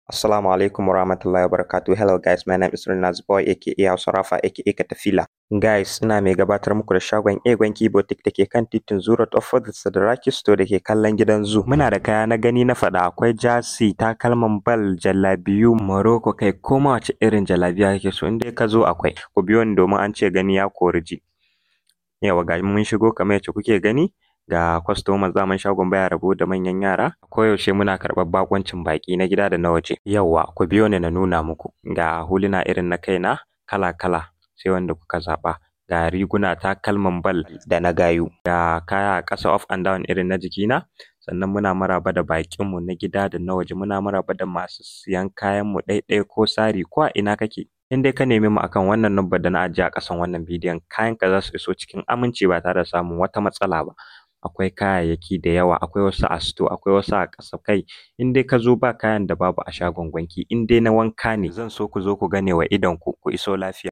Assalamu alaikum warahmatullahi wabarakatuh. Hello guys, my name is Renaz Boy aka Hausa Rafa aka Katafila. Guys, ina mai gabatar muku da shagon Egon Kibotik da ke kan titin Zurot Opposite Sadaraki Store da ke kallon gidan Zoo. Muna da kaya na gani na faɗa akwai jasi, takalman bal, jallabiyu, Morocco kai koma wace irin jallabiya kake so in dai ka zo akwai. Ku biyo ni domin an ce gani ya kori ji. Yawa ga mun shigo kamar yacce kuke gani ga customers daman shagon baya rabo da manyan yara koyaushe muna karɓar baƙuncin baƙi na gida da na waje yawwa ku biyo ni na nuna muku ga huluna irin na kaina kala kala sai wanda kuka zaɓa ga riguna takalman bal da na gayu ga kaya a ƙasa up and down irin na jikina sannan muna maraba da baƙinmu na gida da na waje muna maraba da masu siyan kayanmu ɗai ɗai ko sari ko a ina kake in dai ka neme mu akan wannan number da na ajiye a ƙasan wannan bidiyon kayanka za su iso cikin aminci ba tare da samun wata matsala ba akwai kayayyaki da yawa akwai wasu a store akwai wasu a ƙasa kai in dai ka zo ba kayan da babu a shagon gwanki in dai na wanka ne zan so ku zo ku gane wa idonku ku iso lafiya